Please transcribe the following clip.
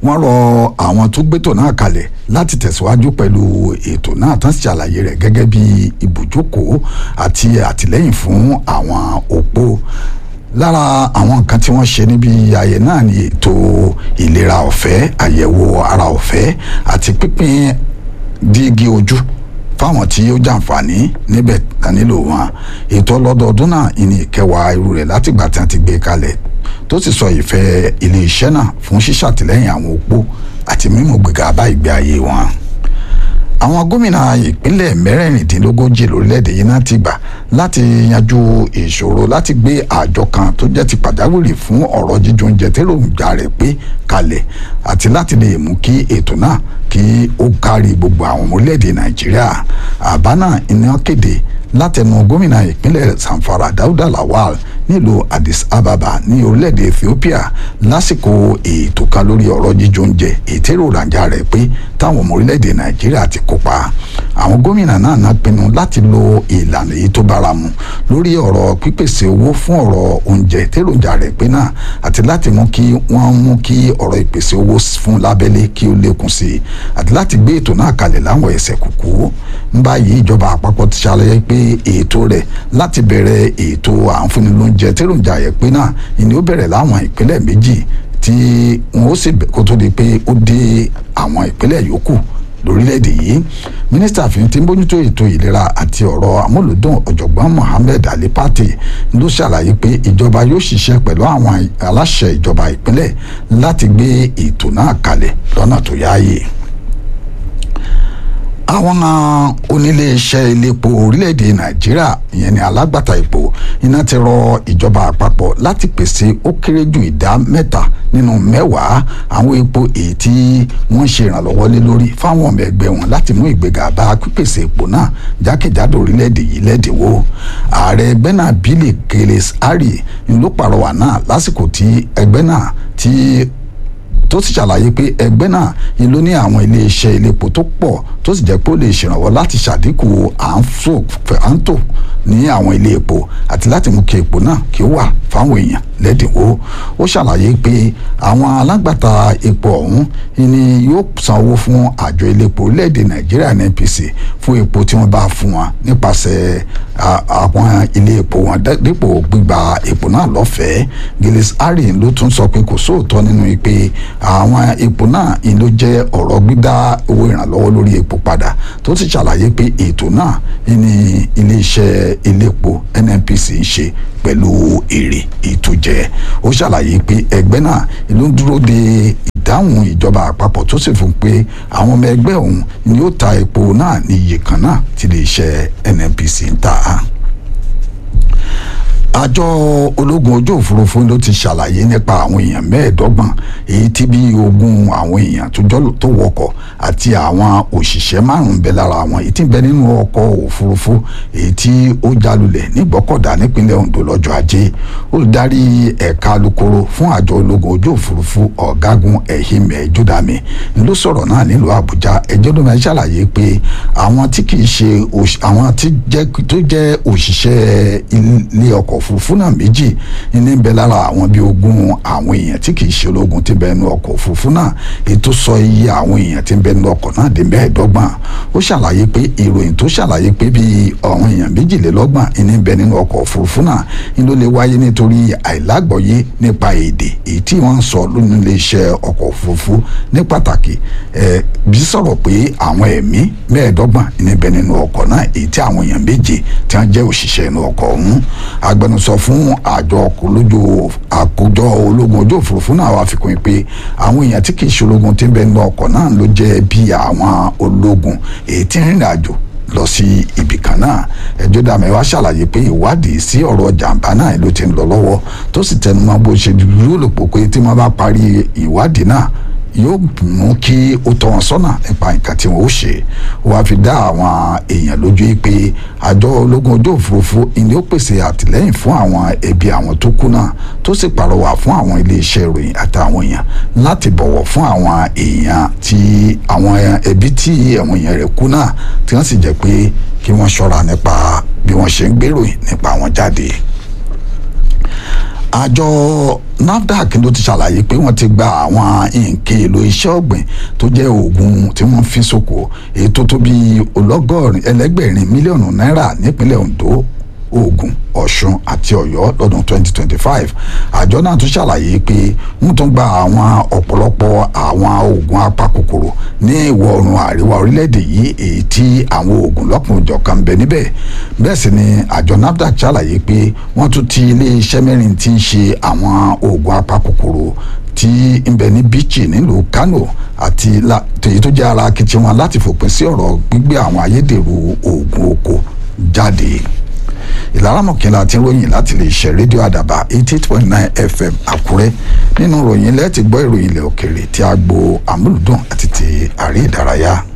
wọ́n rọ àwọn tó gbétò náà kalẹ̀ láti tẹ̀síwájú pẹ̀lú ètò náà tán ṣàlàyé rẹ̀ gẹ́gẹ́ bí ibùjókòó àti àtìlẹ́yìn fún àwọn òpó lára àwọn nǹkan tí wọ́n ṣe níbi ayẹyẹ náà ni ètò ìlera ọ̀fẹ́ àyẹ̀wò ara ọ̀fẹ́ àti pínpín dígí ojú fáwọn tí ó jàǹfààní níbẹ̀ tán nílò wọn ètò ọlọ́dọọdún náà ìní ìkẹwàá irú rẹ̀ látìgbà tí wọ́n ti gbé kalẹ̀ tó sì sọ ìfẹ́ iléeṣẹ́ náà fún ṣíṣàtìlẹ́yìn àwọn opó àti mímú gbéga bá ìgbé ayé wọn àwọn gómìnà ìpínlẹ̀ mẹ́rẹ̀ẹ̀rìndínlógójì lórílẹ̀‐èdè yìí náà ti gbà láti yanjú ìṣòro láti gbé àjọ kan tó jẹ́ ti pàjáwìrì fún ọ̀rọ̀ jíjó oúnjẹ tẹ́lòmùjà rẹ̀ pé kalẹ̀ àti láti lè mú kí ètò náà kí ó kárí gbogbo àwọn ọmọ orílẹ̀‐èdè nàìjíríà àbá náà iná kéde látẹnu gómìnà ìpínlẹ̀ zamfara dauda lawal nílùú addis ababa ní orílẹ̀-èdè ethiopia lásìkò ètò kan lórí ọ̀rọ̀ jíjó oúnjẹ ètò èròjà rẹ̀ pé táwọn ọmọ orílẹ̀-èdè nàìjíríà ti kópa àwọn gómìnà náà náà pinnu láti lo ìlànà èyí tó báramu lórí ọ̀rọ̀ pípèsè owó fún ọ̀rọ̀ oúnjẹ tèròjà rẹ̀ pé náà àti láti mú kí wọ́n mú kí ọ̀rọ̀ ìpèsè owó fún lábẹ́lé kí ó lékún sí i àti láti gbé ètò náà kalẹ̀ láwọn ẹsẹ̀ kúkú ń báyìí ìjọba àpapọ̀ ti ṣàlàyé pé ètò rẹ̀ láti bẹ̀rẹ̀ ètò àǹfọ̀nilóúnjẹ tèròjà yẹ pé náà ìní ó bẹ̀rẹ̀ láwọn ìpínlẹ̀ méjì tí wọn ó sì kó tó di pé ó dé àwọn ìpínlẹ̀ yòókù lórílẹ̀‐èdè yìí mínísítà fìyàn tí ń bójútó ètò ìlera àti ọ̀rọ̀ amúlùdùn ọ̀jọ̀gbọ́n mohammed ali pate ló ṣàlàyé pé ìjọba yóò ṣiṣẹ́ pẹ̀lú àwọn aláṣẹ ìjọba ìpínlẹ̀ láti gbé ètò náà kalẹ̀ lọ́nà tó yáàyè àwọn oníléeṣẹ́ iléepo orílẹ̀-èdè nàìjíríà ìyẹn ní alágbàtà epo iná ti rọ ìjọba àpapọ̀ láti pèsè ó kéré ju ìdá mẹ́ta nínú mẹ́wàá àwọn epo èyí tí wọ́n ṣe ìrànlọ́wọ́ lé lórí fáwọn ọmọ ẹgbẹ́ wọn láti mú ìgbéga bá pípèsè epo náà jákèjádò orílẹ̀-èdè yìí lẹ́dínwó ààrẹ ẹgbẹ́ náà bílẹ̀ kérés ari ló pàrọwà náà lásìkò tí ẹgbẹ́ náà tí tó sì ṣàlàyé pé ẹgbẹ́ náà ni ló ní àwọn iléeṣẹ́ iléepo tó pọ̀ tó sì jẹ́ pé ó lè ṣèrànwọ́ láti ṣàdínkù àǹtò ní àwọn ilé epo àti láti mú kí epo náà kí ó wà fáwọn èèyàn lẹ́dínwó ó ṣàlàyé pé àwọn alágbàtà epo ọ̀hún ni yóò san owó fún àjọ iléepo orílẹ̀-èdè nàìjíríà NNPC fún epo tí wọ́n bá fún wọn nípasẹ̀ àwọn ilé epo wọn dípò gbígba epo náà lọ́fẹ̀ẹ́ Gilles Harry ló tún sọ pé kò sóòótọ́ nínú pé àwọn epo náà ló jẹ́ ọ̀rọ̀ gbígbá owó ìrànlọ́wọ́ lórí epo padà tó sì ṣàlàyé pé ètò náà ní iléeṣẹ́ iléepo NNPC ń ṣe pẹ̀lú èrè ìtújẹ ó ṣàlàyé pé ẹgbẹ́ náà ló ń dúró de ìdáhùn ìjọba àpapọ̀ tó sì fún pé àwọn ọmọ ẹgbẹ́ òun ni ó ta epo náà ní iye kan náà tí iléeṣẹ́ NNPC ń tà àjọ ológun ojú òfurufú ló ti ṣàlàyé nípa àwọn èèyàn mẹ́ẹ̀ẹ́dọ́gbọ̀n èyí tí bí ogún àwọn èèyàn tó wọkọ̀ àti àwọn òṣìṣẹ́ márùn-ún bẹ lára àwọn èyí tí ń bẹ nínú ọkọ̀ òfurufú èyí tí ó jalulẹ̀ nígbọ́kọ̀dá nípínlẹ̀ Ondo lọ́jọ́ ajé olùdarí ẹ̀ka alukoro fún àjọ ológun ojú òfurufú ọ̀gágun Ehime Jodami ló sọ̀rọ̀ náà nílùú Àbújá ẹjọ́ ló máa ṣàlàyé pé àwọn tí kì í ṣe àwọn tó jẹ́ òṣìṣẹ́ ilé ọkọ̀ òfurufú náà méjì ní bẹ lára àwọn bíi ogún àwọn èèyàn tí kì í ṣe ológun tí bẹ nínú ọkọ̀ òfurufú náà ètò sọ iye àwọn èèyàn tí bẹ nínú ọkọ̀ náà dé mẹ́ẹ̀ẹ́dọ́gbọ̀n ó ṣàlàyé pé ìròyìn tó ṣàlàyé pé bíi àwọn èèyàn méjìlélọ́gbọ̀n ní bẹ nínú ọkọ̀ òfurufú náà ní ló lè wáyé nítorí àìlágbọ̀yé nípa èdè èyí tí wọ́n ń sọ lónìí iléeṣẹ́ ọkọ̀ òfurufú ní pàtàkì ẹ̀ bí sọ̀rọ̀ pé àwọn ẹ̀mí mẹ́ẹ̀ẹ́dọ́gbọ̀n ní bẹ nínú ọkọ̀ náà èyí tí àwọn èèyàn méje tí wọ́n jẹ́ òṣìṣẹ́ inú ọkọ̀ ọ̀hún agbẹnusọ fún àjọ olójú àkójọ ológun ojú òfurufú náà wà fi kún un pé àwọn èèyàn tí kì í ṣe ológun tí ń bẹ nínú ọkọ̀ náà ló jẹ́ bí àwọn ológun èyí tí ń rìnrìn àjò lọ sí ibì kan náà ẹjọ́ dàmẹ́ wá ṣàlàyé pé ìwádìí sí ọ̀rọ̀ jàǹbá náà ló ti ń lọ lọ́wọ́ tó sì tẹnumọ́ bó ṣe dúró lò pé tí wọ́n bá parí ìwádìí náà yóò mú kí ó tọ́ wọn sọ́nà nípa nǹkan tí wọ́n ó ṣe wàá fi dá àwọn èèyàn lójú pé àjọ ológun ojú òfurufú ni ó pèsè àtìlẹ́yìn fún àwọn ẹbí àwọn tó kú náà tó sì pàrọwà fún àwọn iléeṣẹ́ ìròyìn àtàwọn èèyàn láti bọ̀wọ̀ fún àwọn èèyàn tí àwọn ẹbí tí àwọn èèyàn rẹ̀ kú náà tí wọ́n sì jẹ́ pé kí wọ́n ṣọ́ra nípa bí wọ́n ṣe ń gbèròyìn nípa wọn jáde àjọ NAFDAC ló ti ṣàlàyé pé wọ́n ti gba àwọn nǹkan èlò iṣẹ́ ọ̀gbìn tó jẹ́ oògùn tí wọ́n fi sóko èyí tó tó bí ọlọ́gọ́rin ẹlẹ́gbẹ̀rin mílíọ̀nù náírà nípínlẹ̀ Ondo Ògùn Ọ̀ṣun àti Ọ̀yọ́ lọ́dún 2025 àjọ náà tún ṣàlàyé pé wọ́n tún gba àwọn ọ̀pọ̀lọpọ̀ àwọn oògùn apakòkòrò ní ìwọ̀ oòrùn àríwá orílẹ̀-èdè yìí èyí tí àwọn oògùn lọ́kùnjọ̀kan ń bẹ níbẹ̀ bẹ́ẹ̀ sì ni àjọ NAFDAC ṣàlàyé pé wọ́n tún ti ilé iṣẹ́ mẹ́rin tí ń ṣe àwọn oògùn apakòkòrò tí ń bẹ ní Bichi nílùú Kano àti èyí tó jẹ́ ara akitiyan wọn láti fòpin sí ọ̀rọ̀ gbígbé àwọn ayédèrú oògùn oko jáde ìlaramọ̀kìnlá ti ròyìn láti lè ṣe rédíò àdàbà eighty eight point nine fm àkúrẹ́ nínú ròyìn lẹ́ẹ̀tì gbọ́ ìròyìn ilẹ̀ òkèrè tí a gbo àmúlùdùn àti ti àrí ìdárayá.